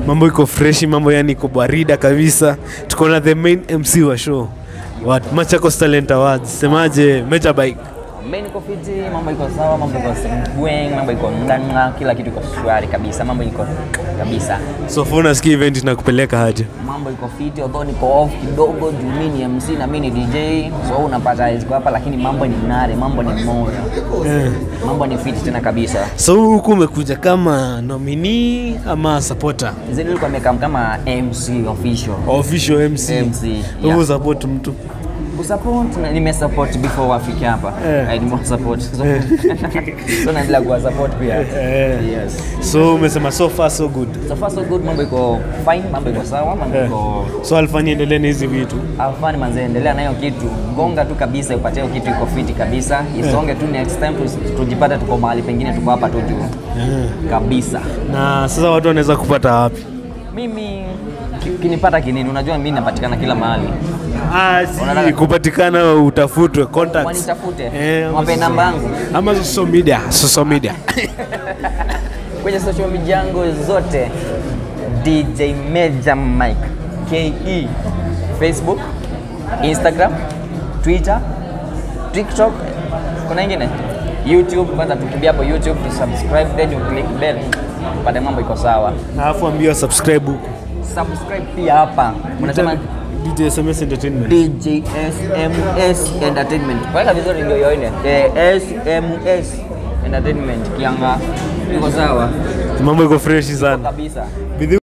mambo iko freshi mambo yani iko barida kabisa tuko na the main mc wa show what machakos talent awards semaje meja bike Mimi niko fiti, mambo iko sawa, mambo iko bweng, mambo iko ndanga, kila kitu iko shwari kabisa, mambo iko kabisa. so far unasikia event inakupeleka haje Mambo iko fiti, although niko off kidogo juu mimi ni MC na mimi ni DJ, so unapata ziko hapa, lakini mambo ni nare, mambo ni moyo, mambo ni fiti tena kabisa. so huku umekuja kama nominee ama supporter Zile nilikuwa nimekam kama MC official. official mc MC, Huku yeah. support mtu Kusupport na nimesupport before wafike hapa. Eh. I didn't support. So, so naendelea kuwa support pia. Eh. Yes. so umesema so far so good So far so good, mambo iko fine, mambo iko sawa, mambo Eh. iko so alfani endelee na hizi vitu afani manze, endelea nayo kitu, gonga tu kabisa, upate hiyo kitu iko fiti kabisa, isonge tu next time tu- tujipate tuko mahali pengine, tuko hapa tu juu kabisa. na sasa watu wanaweza kupata wapi Mimi ki- kinipata kinini, unajua mimi napatikana kila mahali, Ah, si Unataka- kupatikana utafutwe contacts. wanitafute, Eh, ama wape social- namba yangu ama social media social media kwenye social media yangu zote, DJ Major Mike ke Facebook, Instagram, Twitter, TikTok, kuna ingine YouTube. Kwanza tukimbia hapo YouTube, tu subscribe then you click bell, pale mambo iko sawa. alafu ambia subscribe huko Subscribe pia hapa, unasema DJ SMS Entertainment DJ SMS Entertainment, weka vizuri ndio yoine eh, SMS Entertainment kianga iko sawa mambo iko freshi sana kabisa. Bidhi-